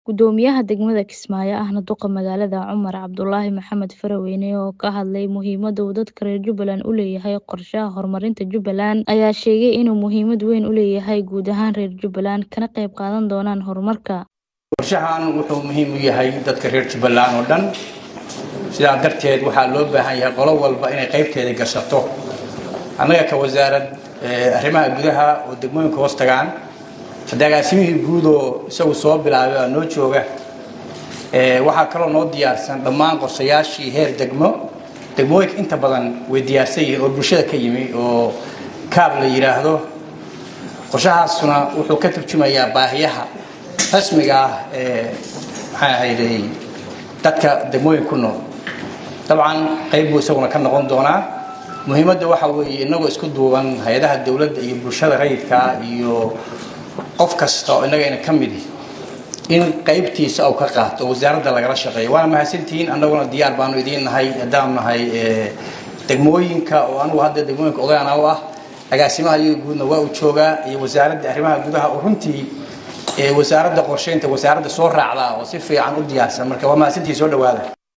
Gudoomiyaha degmada Kismaayo ahna duqa magaalada Cumar Cabdulaahi Maxamed Faraweyne oo ka hadlay muhiimada uu dadka reer Jubbaland u leeyahay qorshaha horumarinta Jubbaland ayaa sheegay inuu muhiimad weyn u leeyahay guud ahaan reer Jubbaland kana qayb qaadan doonaan horumarka. qorshahan wuxuu muhiim u yahay dadka reer Jubbaland oo dhan sidaa darteed waxaa loo baahan yahay qolo walba inay qaybteeda gashato annaga ka wasaarad arrimaha gudaha oo degmooyinka hoos tagaan dagaasimihii guud oo isagu soo bilaabay oo noo jooga waxaa kaloo noo diyaarsan dhammaan qorshayaashii heer degmo degmooyinka inta badan way diyaarsan yihiin oo bulshada ka yimi oo kaab la yidhaahdo qorshahaasuna wuxuu ka turjumayaa baahiyaha rasmiga ah ee maxaa ahayday dadka degmooyin ku nool dabcan qayb buu isaguna ka noqon doonaa muhiimadda waxa weeye inagoo isku duuban hay-adaha dowladda iyo bulshada rayidka iyo qof kasta oo innagayna ka midi in qaybtiisa uu ka qaato oo wasaaradda lagala shaqeeyo waana mahadsantihiin annaguna diyaar baanu idiin nahay haddaan nahay degmooyinka oo anugu hadda degmooyinka odayana u ah agaasimaha iyaga guudna waa uu joogaa iyo wasaaradda arrimaha gudaha oo runtii wasaaradda qorsheynta wasaaradda soo raacdaa oo si fiican u diyaarsan marka waa mahadsantihiin soo dhawaada